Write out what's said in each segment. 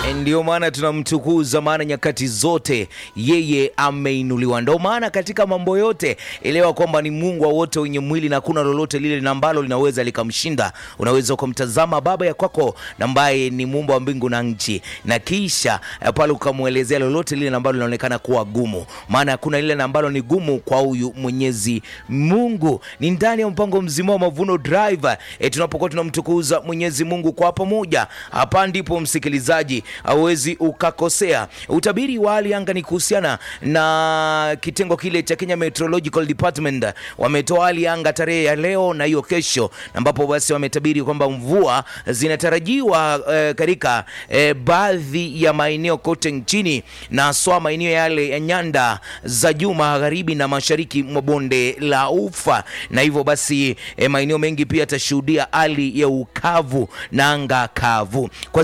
Ndio maana tunamtukuza, maana nyakati zote yeye ameinuliwa. Ndio maana katika mambo yote elewa kwamba ni Mungu wa wote wenye mwili, na hakuna lolote lile na ambalo linaweza likamshinda. Unaweza ukamtazama baba ya kwako ambaye ni muumba wa mbingu na nchi, na kisha eh, pale ukamwelezea lolote lile ambalo linaonekana kuwa gumu, maana hakuna lile ambalo ni gumu kwa huyu Mwenyezi Mungu. Ni ndani ya mpango mzima wa Mavuno Drive e, tunapokuwa tunamtukuza Mwenyezi Mungu kwa pamoja. Hapa ndipo msikilizaji, hauwezi ukakosea. Utabiri wa hali anga ni kuhusiana na kitengo kile cha Kenya Meteorological Department. Wametoa hali ya anga tarehe ya leo na hiyo kesho, ambapo basi wametabiri kwamba mvua zinatarajiwa eh, katika eh, baadhi ya maeneo kote nchini na haswa maeneo yale ya nyanda za juu magharibi na mashariki mwa bonde la Ufa, na hivyo basi eh, maeneo mengi pia yatashuhudia hali ya ukavu na anga kavu. Kwa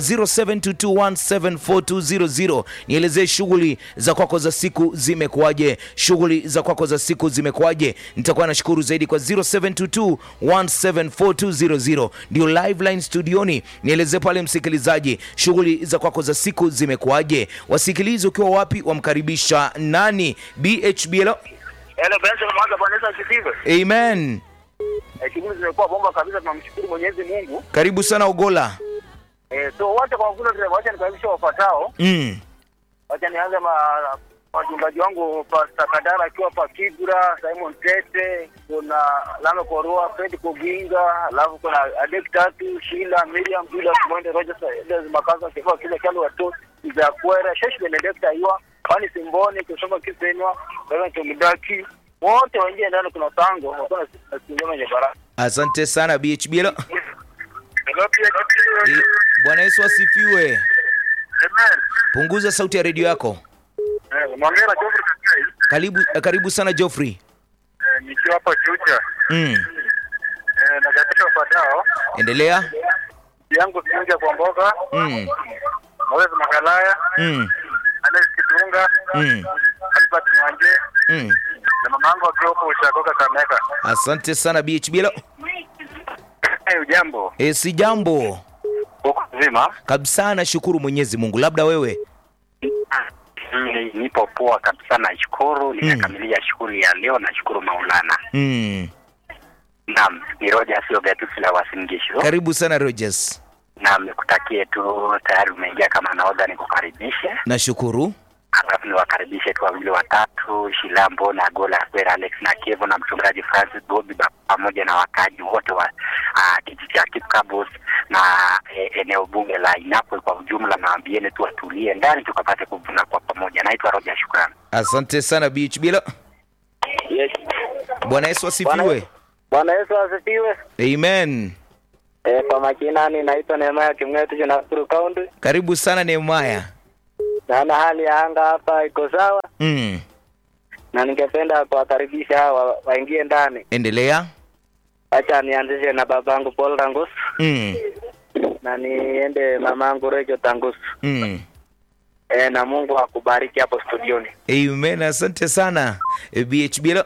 0722174200 nielezee shughuli za kwako za siku zimekuwaje? Shughuli za kwako za siku zimekuwaje? Nitakuwa nashukuru zaidi kwa 0722174200 ndio live line studioni. Nielezee pale msikilizaji, shughuli za kwako za siku zimekuwaje? Wasikilizi ukiwa wapi, wamkaribisha nani? BHBL. Hello Benson Mwanza, Bwana Yesu asifiwe. Amen. Eh, shughuli zimekuwa bomba kabisa, tunamshukuru Mwenyezi Mungu. Karibu sana Ogola. Eh, so wote kwa kule vile wacha nikaribisha wafuatao. Mm. Wacha nianze ma wachungaji wangu Pastor Kadara akiwa pa Kibra, Simon Tete, kuna Lame Korua, Fred Koginga, alafu kuna Adek Tatu, Sheila, Miriam, Julius Mwende, Rogers, Edes Makaza, Kifa kile kale watu za kwera, Shesh Benedicta hiyo, Pani Simboni, kusoma Kisenwa, Bwana Tumidaki. Wote waingie ndani kuna tango, wakona sikingoma yenye baraka. Asante sana BHBL. Hello, pia Eh, Bwana Yesu asifiwe. Amen. Punguza sauti ya redio yako. Eh, Mwangera Geoffrey Kakai, Karibu, eh, karibu sana Geoffrey. eh, nikiwa hapa Chucha. Mm. Eh, na katika ufuatao Endelea. yangu Sinja kwa mboga Mm. Moses Makalaya Mm. Alex Kitunga Mm. Albert Mwanje Mm. na mamangu akiwa huko Ushagoka Kameka. Asante sana BHBL. Hey, ujambo E, si jambo huko nzima? kabisa, nashukuru Mwenyezi Mungu. Labda wewe? Mm, nipo poa kabisa, nashukuru. Nimekamilisha shughuli ya leo, nashukuru Maulana. Mm. Naam, ni Roger sio Gatusi la Wasingisho. Karibu sana Rogers. Naam, nikutakie tu, tayari umeingia kama nahodha, nikukaribishe Nashukuru. alafu niwakaribishe tu wawili watatu, Shilambo na Gola Kwera, Alex na Kevo na mchungaji Francis Bobi ba- pamoja na wakaaji wote wa uh, kijiji cha Kipkabos na e, eneo bunge la Inapwe kwa ujumla, na waambieni tu watulie ndani tukapate kuvuna kwa pamoja. Naitwa Roger, shukrani. Asante sana BHBL. Yes. Bwana Yesu asifiwe. Bwana Yesu asifiwe. Amen. E, kwa majina ni naitwa Nehemaya Kimwetu, Nakuru County. Karibu sana Nehemaya. Naona hali ya anga hapa iko sawa, Mm. na ningependa kuwakaribisha hawa waingie ndani. Endelea. Acha nianzishe na babangu Paul Rangus Mm. na niende mamangu Rejo Tangus. Mm. E, na Mungu akubariki hapo studioni. Amen. Asante sana eh, BHBL.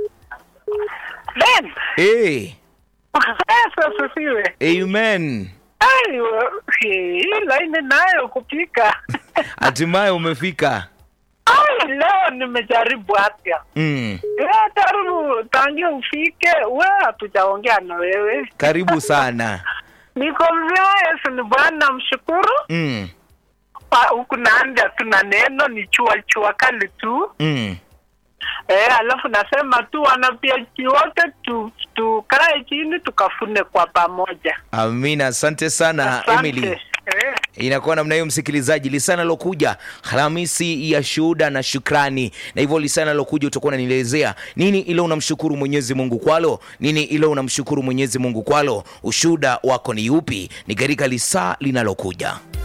Ben, Hey. Yesu asifiwe. Amen. Ayo, hii laini nayo kupika. Hatimaye umefika. Ai, leo nimejaribu afya. Mm. Eh, Taru, tangia ufike, we hatujaongea na wewe. Karibu sana. Niko mzima, Yesu ni Bwana, mshukuru. Mm. Pa- Huku naanda tuna neno ni chua chua kali tu. Mm. Eh, alafu nasema tu wanapiaji wote tu tukae chini tukafune kwa pamoja. Amina. Asante sana Emily. Eh. inakuwa namna hiyo msikilizaji lisana lokuja alhamisi ya shuhuda na shukrani na hivyo lisana lokuja utakuwa unanielezea nini ile unamshukuru mwenyezi mungu kwalo nini ile unamshukuru mwenyezi mungu kwalo ushuhuda wako ni upi ni katika lisaa linalokuja